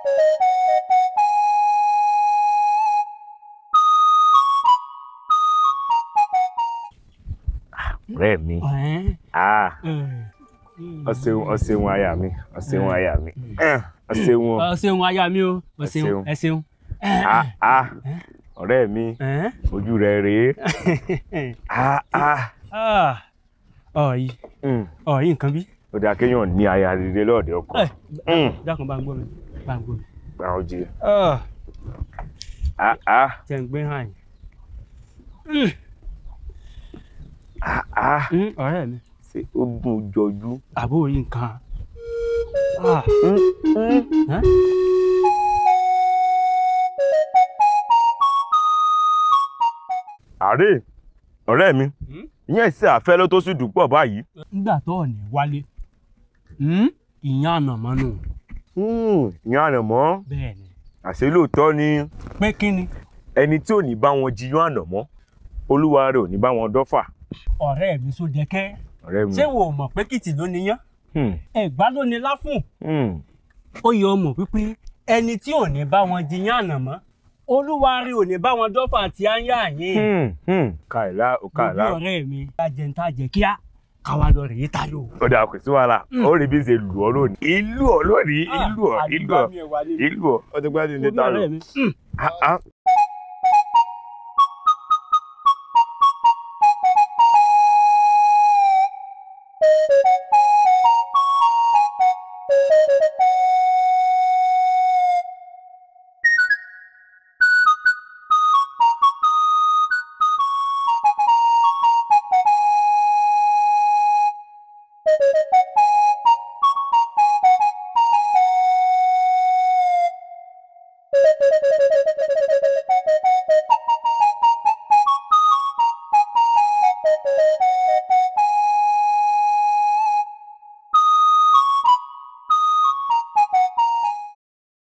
ọ̀rẹ́ mi Ẹ̀ẹ́n, ah ẹ̀ẹ́n. ọ ṣeun ọ ṣeun aya mi ọ ṣeun aya mi ọ ṣeun o ọ ṣeun aya mi o ọ Ẹ ṣeun ṣeun. ẹ ṣeun. ah ah ọ̀rẹ́ mi Ẹ̀ẹ́n. ojú rẹ rèé ah ah Ah, ọ̀yì mm. ọ̀yì nǹkan bí. ó dáa kéèyàn ní aya rere lọ́ọ̀dẹ ọkọ Ẹ̀, Mm. dákun bá ń gbọ́ mi bá ń gbọ́ mi. gba oje Ah, ah ah tẹ̀ ń gbé hàn yín. ah ah Mm, ọ̀rẹ́ mi ṣe ó dùn jọjú. àbó yìí nǹkan. Ah, Mm, mm. ẹ́? àárẹ̀ ọ̀rẹ́ mi Mm? ìyẹn ìṣe àfẹ́ ló tó sì dùpọ̀ báyìí. nígbà tó ọ̀ ní wálé Mm, ìyẹn ànàmọ́ nù. ìyẹn ànàmọ́ bẹ́ẹ̀ ni. àṣé lóòótọ́ ni pé kí ni ẹni tí ò ní bá wọn jiyán ànàmọ́ olúwa rẹ̀ ò ní bá wọn dọ́fà. ọ̀rẹ́ mi só dẹ́kẹ́ ọ̀rẹ́ mi. ṣé wo mọ̀ pé kìtì ló níyán Hmm, ẹ̀gbá ló ní láfún. hmm. ó yẹ ọmọ wípé ẹni tí ò ní bá wọn jiyàn ànàmọ́ olúwa rí ò ní bá wọn dọ́fà àti áyá yín. Hmm, hmm. kàìlá ò òbí kàìlá ọ̀rẹ́ mi ajẹ́ntà jẹ́ kíá káwa lọ rèé tayò. ó dà kò sí wàhálà ó rí bí ṣe lù ọ́ lónìí. ìlú ọ̀ lónìí ìlú ọ̀ ìlú ọ̀ ìlú ọ̀ ó ti gbá ní ilé òbí ta lọ. ọ̀rẹ́ mi. Mm. Ah, ah,